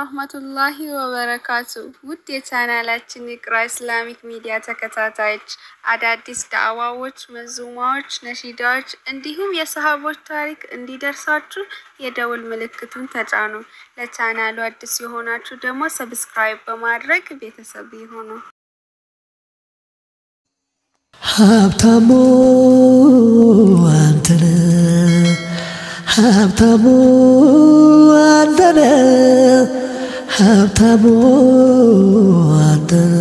ወራህመቱላሂ ወበረካቱ። ውድ የቻናላችን ኢቅራ ኢስላሚክ ሚዲያ ተከታታዮች አዳዲስ ዳዕዋዎች፣ መዙማዎች፣ ነሺዳዎች እንዲሁም የሰሃቦች ታሪክ እንዲደርሳችሁ የደውል ምልክቱን ተጫኑ። ለቻናሉ አዲስ የሆናችሁ ደግሞ ሰብስክራይብ በማድረግ ቤተሰብ ይሁኑ። ሀብታሙ አንተነ ሀብታሙ አንተነ ሀብታሙ አንተነ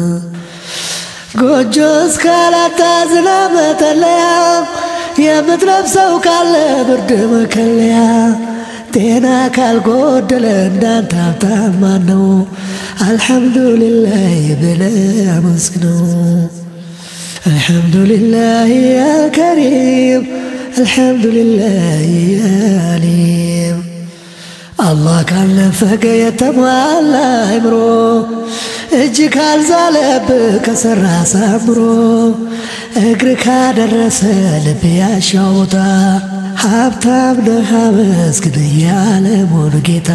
ጎጆ እስካላታ ዝናብ መጠለያ የምትለብሰው ካለ ብርድ መከለያ ጤና ካልጎደለ እንዳንተ ሀብታም ማነው? አልሐምዱሊላህ ብለህ አመስግነው። الحمد لله يا كريم الحمد لله يا عليم አላህ ካልነፈገ የተሟላ አይምሮ እጅ ካልዛለብህ ከሰራ ሳምሮ እግር ካደረሰ ልብ ያሻው ቦታ ሀብታም ነህ አመስግን የዓለሙን ጌታ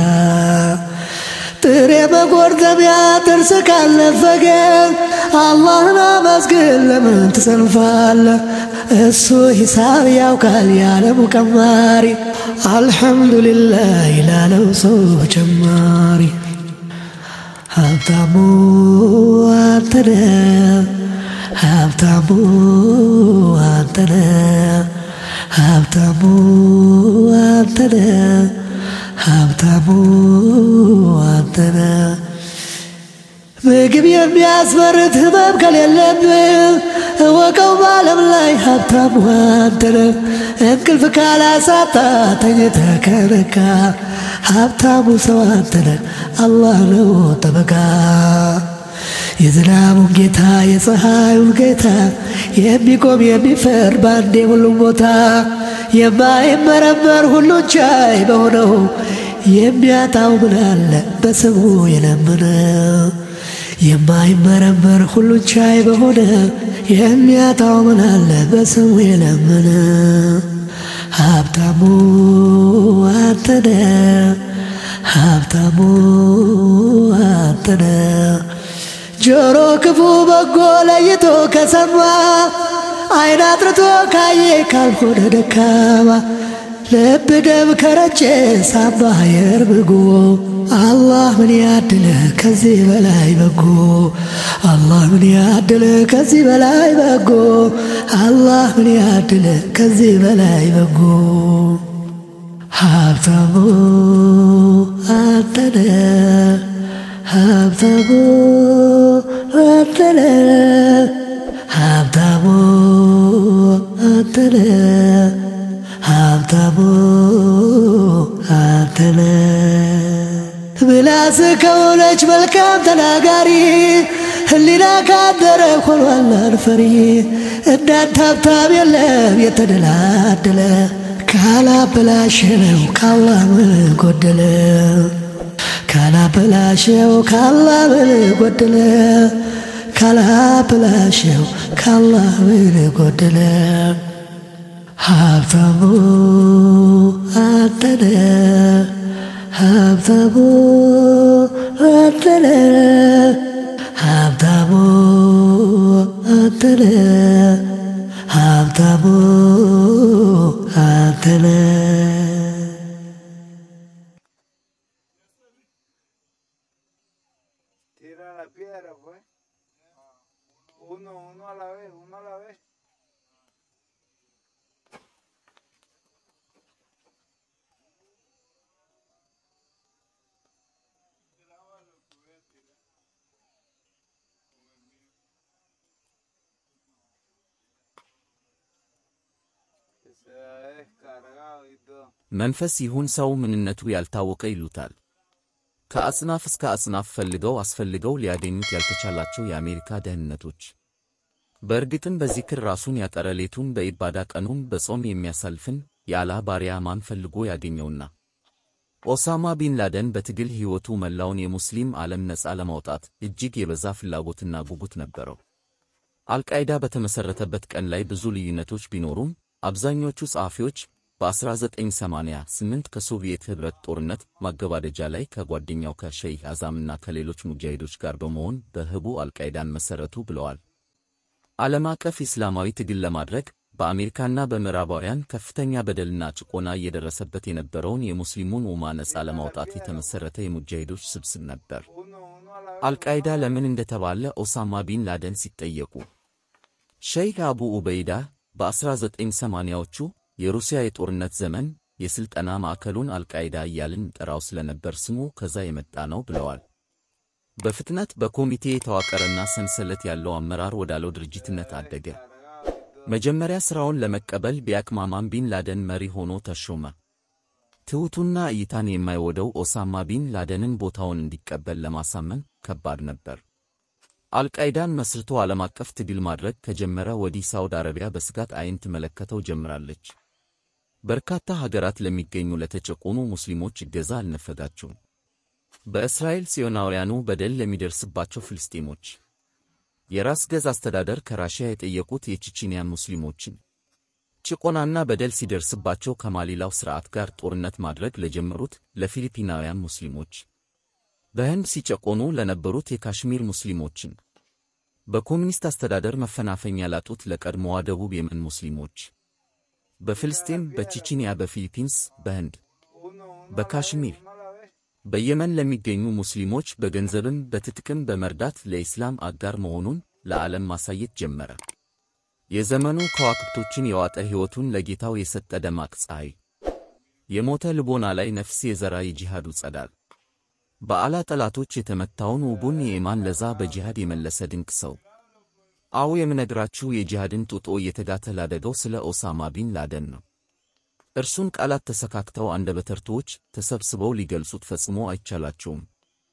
ጥሬ መጎርደሚያ ጥርስ ካልነፈገ አላህን አመስግን ለምን ትሰንፋለህ? እሱ ሂሳብ ያውቃል የዓለሙ ቀማሪ አልሐምዱሊላህ ይላለው ሰው ጨማሪ ሀብታሙ አንተነ ሀብታሙ አንተነ ሀብታሙ አንተነ ሀብታሙ አንተነ ምግብ የሚያስመርት ህመም ከሌለብህ እወቀው በዓለም ላይ ሀብታሙ አንተነ እንቅልፍ ካላሳጣ ተኝተህ ከነካ ሀብታሙ ሰው አንተነ አላህ ነው ጠበቃ የዝናቡን ጌታ የፀሐዩን ጌታ የሚቆም የሚፈርድ ባንዴ ሁሉም ቦታ የማይመረመር ሁሉን ቻይ በሆነው የሚያጣው ምን አለ በስሙ የለመነ የማይመረመር ሁሉን ቻይ በሆነ የሚያጣው ምን አለ በስሙ የለመነ ሀብታሙ አንተነ ሀብታሙ አንተነ ጆሮ ክፉ በጎ ለይቶ ከሰማ አይን አጥርቶ ካየ ካልሆነ ደካማ ልብ ደም ከረጨ ሳባ አየር ብጎ አላህ ምን ያድለ ከዚህ በላይ በጎ አላህ ምን ያድለ ከዚህ በላይ በጎ አላህ ምን ያድለ ከዚህ በላይ በጎ ሀብታሙ አንተነ ሀብታሙ አንተነ ሀብታሙ አንተነ ሀብታሙ አንተነ ምላስ ከሆነች መልካም ተናጋሪ ህሊና ካደረ ሆኗል አልፈሪ እንዳንተ ሀብታም የለም የተደላደለ ካላበላሸነው ካላህ ምን ጎደለ ካላበላሸው ካላህ ምን ጎደለ ካላበላሸው ካላህ ምን ጎደለ ሀብታሙ አንተነ ሀብታሙ አንተነ ሀብታሙ አንተነ ሀብታሙ አንተነ Tira la piedra, pues. Uno, uno a la vez, uno a la vez. Que se ha descargado y todo. መንፈስ ይሁን ሰው ምንነቱ ያልታወቀ ይሉታል። ከአጽናፍ እስከ አጽናፍ ፈልገው አስፈልገው ሊያገኙት ያልተቻላቸው የአሜሪካ ደህንነቶች። በእርግጥም በዚክር ራሱን ያጠረ ሌቱን በኢባዳ ቀኑን በጾም የሚያሳልፍን የአላህ ባሪያ ማን ፈልጎ ያገኘውና? ኦሳማ ቢን ላደን በትግል ሕይወቱ መላውን የሙስሊም ዓለም ነፃ ለማውጣት እጅግ የበዛ ፍላጎትና ጉጉት ነበረው። አልቃይዳ በተመሠረተበት ቀን ላይ ብዙ ልዩነቶች ቢኖሩም አብዛኞቹ ጸሐፊዎች በ1988 ከሶቪየት ኅብረት ጦርነት ማገባደጃ ላይ ከጓደኛው ከሸይህ አዛምና ከሌሎች ሙጃሂዶች ጋር በመሆን በህቡ አልቃይዳን መሠረቱ ብለዋል። ዓለም አቀፍ ኢስላማዊ ትግል ለማድረግ በአሜሪካና በምዕራባውያን ከፍተኛ በደልና ጭቆና እየደረሰበት የነበረውን የሙስሊሙን ኡማ ነፃ ለማውጣት የተመሠረተ የሙጃሂዶች ስብስብ ነበር። አልቃይዳ ለምን እንደተባለ ኦሳማ ቢን ላደን ሲጠየቁ ሸይኽ አቡ ኡበይዳ በ1980ዎቹ የሩሲያ የጦርነት ዘመን የሥልጠና ማዕከሉን አልቃይዳ እያልን ጠራው ስለነበር ስሙ ከዛ የመጣ ነው ብለዋል። በፍጥነት በኮሚቴ የተዋቀረና ሰንሰለት ያለው አመራር ወዳለው ድርጅትነት አደገ። መጀመሪያ ሥራውን ለመቀበል ቢያቅማማም ቢን ላደን መሪ ሆኖ ተሾመ። ትሑቱና እይታን የማይወደው ኦሳማ ቢን ላደንን ቦታውን እንዲቀበል ለማሳመን ከባድ ነበር። አልቃይዳን መስርቶ ዓለም አቀፍ ትግል ማድረግ ከጀመረ ወዲህ ሳውዲ አረቢያ በስጋት ዓይን ትመለከተው ጀምራለች። በርካታ ሀገራት ለሚገኙ ለተጨቆኑ ሙስሊሞች እገዛ አልነፈጋቸውም። በእስራኤል ጽዮናውያኑ በደል ለሚደርስባቸው ፍልስጤሞች የራስ ገዝ አስተዳደር ከራሽያ የጠየቁት የቼቼንያ ሙስሊሞችን ጭቆናና በደል ሲደርስባቸው ከማሊላው ሥርዓት ጋር ጦርነት ማድረግ ለጀመሩት ለፊሊፒናውያን ሙስሊሞች በህንድ ሲጨቆኑ ለነበሩት የካሽሚር ሙስሊሞችን በኮሚኒስት አስተዳደር መፈናፈኛ ላጡት ለቀድሞዋ ደቡብ የመን ሙስሊሞች በፍልስጤም፣ በቼቼንያ፣ በፊሊፒንስ፣ በህንድ፣ በካሽሚር፣ በየመን ለሚገኙ ሙስሊሞች በገንዘብም በትጥቅም በመርዳት ለኢስላም አጋር መሆኑን ለዓለም ማሳየት ጀመረ። የዘመኑ ከዋክብቶችን የዋጠ ሕይወቱን ለጌታው የሰጠ ደማቅ ፀሐይ፣ የሞተ ልቦና ላይ ነፍስ የዘራ የጂሃዱ ጸዳል፣ በአላ ጠላቶች የተመታውን ውቡን የኢማን ለዛ በጂሃድ የመለሰ ድንቅ ሰው። አዎ የምነግራችሁ የጂሃድን ጡጦ እየተጋተ ላደገው ስለ ኦሳማ ቢን ላደን ነው። እርሱን ቃላት ተሰካክተው አንደበተርቱዎች ተሰብስበው ሊገልጹት ፈጽሞ አይቻላቸውም።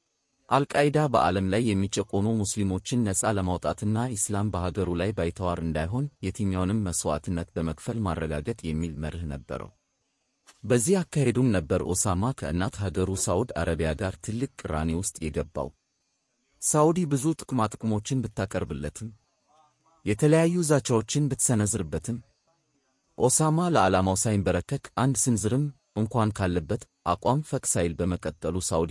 አልቃይዳ በዓለም ላይ የሚጨቆኑ ሙስሊሞችን ነፃ ለማውጣትና ኢስላም በሀገሩ ላይ ባይተዋር እንዳይሆን የትኛውንም መሥዋዕትነት በመክፈል ማረጋገጥ የሚል መርህ ነበረው። በዚህ አካሄዱም ነበር ኦሳማ ከእናት ሀገሩ ሳዑድ አረቢያ ጋር ትልቅ ቅራኔ ውስጥ የገባው። ሳዑዲ ብዙ ጥቅማጥቅሞችን ብታቀርብለትም የተለያዩ ዛቻዎችን ብትሰነዝርበትም ኦሳማ ለዓላማው ሳይንበረከክ አንድ ስንዝርም እንኳን ካለበት አቋም ፈቅ ሳይል በመቀጠሉ ሳዑዲ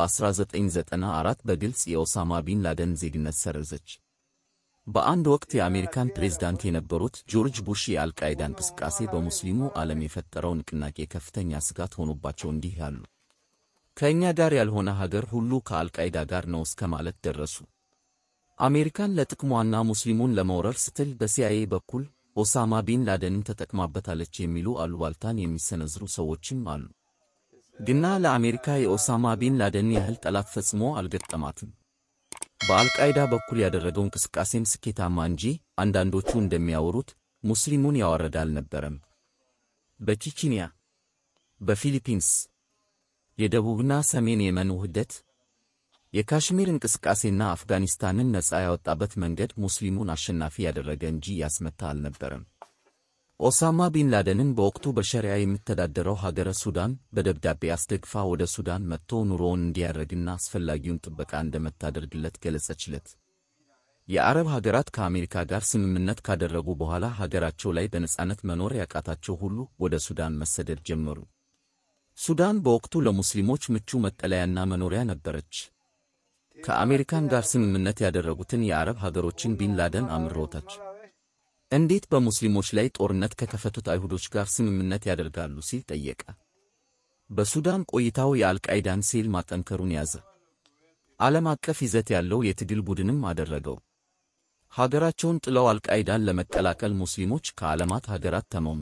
በ1994 በግልጽ የኦሳማ ቢን ላደን ዜግነት ሰረዘች። በአንድ ወቅት የአሜሪካን ፕሬዝዳንት የነበሩት ጆርጅ ቡሽ የአልቃይዳ እንቅስቃሴ በሙስሊሙ ዓለም የፈጠረው ንቅናቄ ከፍተኛ ስጋት ሆኖባቸው እንዲህ ያሉ ከእኛ ጋር ያልሆነ ሀገር ሁሉ ከአልቃይዳ ጋር ነው እስከ ማለት ደረሱ። አሜሪካን ለጥቅሟና ሙስሊሙን ለመውረር ስትል በሲአይኤ በኩል ኦሳማ ቢን ላደንን ተጠቅማበታለች የሚሉ አሉባልታን የሚሰነዝሩ ሰዎችም አሉ። ግና ለአሜሪካ የኦሳማ ቢን ላደን ያህል ጠላት ፈጽሞ አልገጠማትም። በአልቃይዳ በኩል ያደረገው እንቅስቃሴም ስኬታማ እንጂ አንዳንዶቹ እንደሚያወሩት ሙስሊሙን ያዋረደ አልነበረም። በቼቼንያ፣ በፊሊፒንስ፣ የደቡብና ሰሜን የመን ውህደት፣ የካሽሚር እንቅስቃሴና አፍጋኒስታንን ነፃ ያወጣበት መንገድ ሙስሊሙን አሸናፊ ያደረገ እንጂ ያስመታ አልነበረም። ኦሳማ ቢን ላደንን በወቅቱ በሸሪያ የምተዳደረው ሀገረ ሱዳን በደብዳቤ አስደግፋ ወደ ሱዳን መጥቶ ኑሮውን እንዲያደርግና አስፈላጊውን ጥበቃ እንደምታደርግለት ገለጸችለት። የአረብ ሀገራት ከአሜሪካ ጋር ስምምነት ካደረጉ በኋላ ሀገራቸው ላይ በነጻነት መኖር ያቃታቸው ሁሉ ወደ ሱዳን መሰደድ ጀመሩ። ሱዳን በወቅቱ ለሙስሊሞች ምቹ መጠለያና መኖሪያ ነበረች። ከአሜሪካን ጋር ስምምነት ያደረጉትን የአረብ ሀገሮችን ቢን ላደን አምሮታች። እንዴት በሙስሊሞች ላይ ጦርነት ከከፈቱት አይሁዶች ጋር ስምምነት ያደርጋሉ ሲል ጠየቀ። በሱዳን ቆይታው የአልቃይዳን ሴል ማጠንከሩን ያዘ። ዓለም አቀፍ ይዘት ያለው የትግል ቡድንም አደረገው። ሀገራቸውን ጥለው አልቃይዳን ለመቀላቀል ሙስሊሞች ከዓለማት ሀገራት ተመሙ።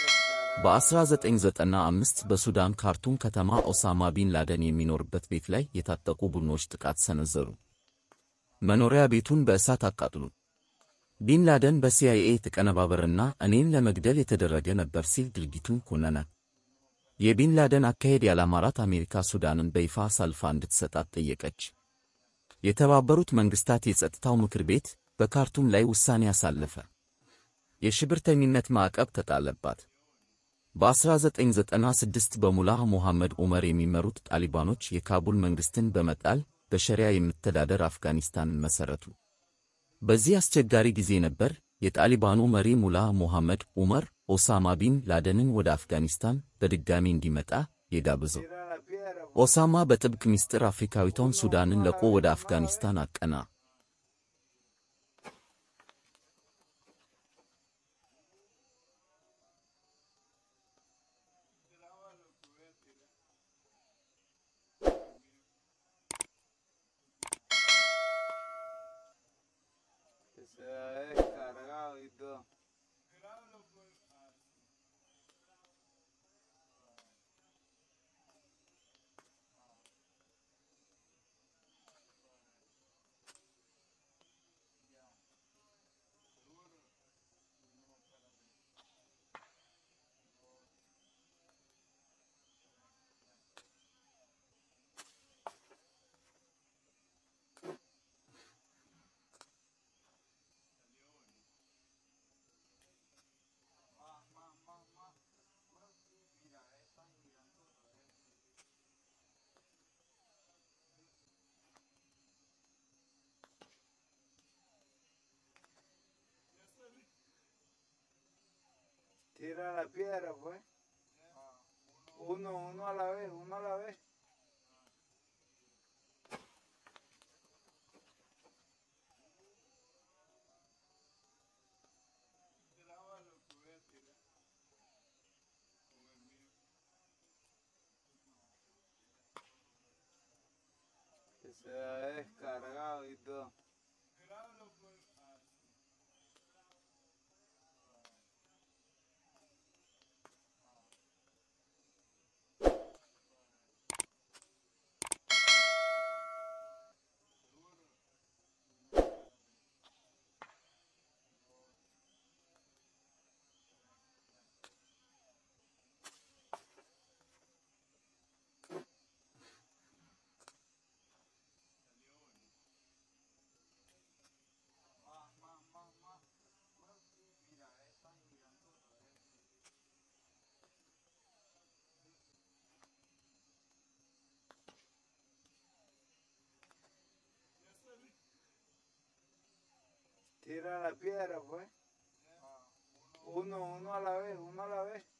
በ1995 በሱዳን ካርቱም ከተማ ኦሳማ ቢን ላደን የሚኖርበት ቤት ላይ የታጠቁ ቡድኖች ጥቃት ሰነዘሩ። መኖሪያ ቤቱን በእሳት አቃጥሉ። ቢን ላደን በሲአይኤ የተቀነባበረና እኔን ለመግደል የተደረገ ነበር ሲል ድርጊቱን ኮነነ። የቢን ላደን አካሄድ ያላማራት አሜሪካ ሱዳንን በይፋ አሳልፋ እንድትሰጣት ጠየቀች። የተባበሩት መንግሥታት የጸጥታው ምክር ቤት በካርቱም ላይ ውሳኔ አሳለፈ። የሽብርተኝነት ማዕቀብ ተጣለባት። በ1996 በሙላህ ሞሐመድ ዑመር የሚመሩት ጣሊባኖች የካቡል መንግሥትን በመጣል በሸሪያ የምተዳደር አፍጋኒስታንን መሠረቱ። በዚህ አስቸጋሪ ጊዜ ነበር የጣሊባኑ መሪ ሙላህ ሞሐመድ ዑመር ኦሳማ ቢን ላደንን ወደ አፍጋኒስታን በድጋሚ እንዲመጣ የጋበዘው። Tira la piedra, pues. ኦሳማ በጥብቅ ምስጢር አፍሪካዊቷን ሱዳንን ለቆ ወደ አፍጋኒስታን አቀና። Que se ha descargado y todo. Tira la piedra, pues. Uno, uno a la vez, uno a la vez. Que se ha descargado y todo. Tira la piedra, pues. Uno, uno a la vez, uno a la vez.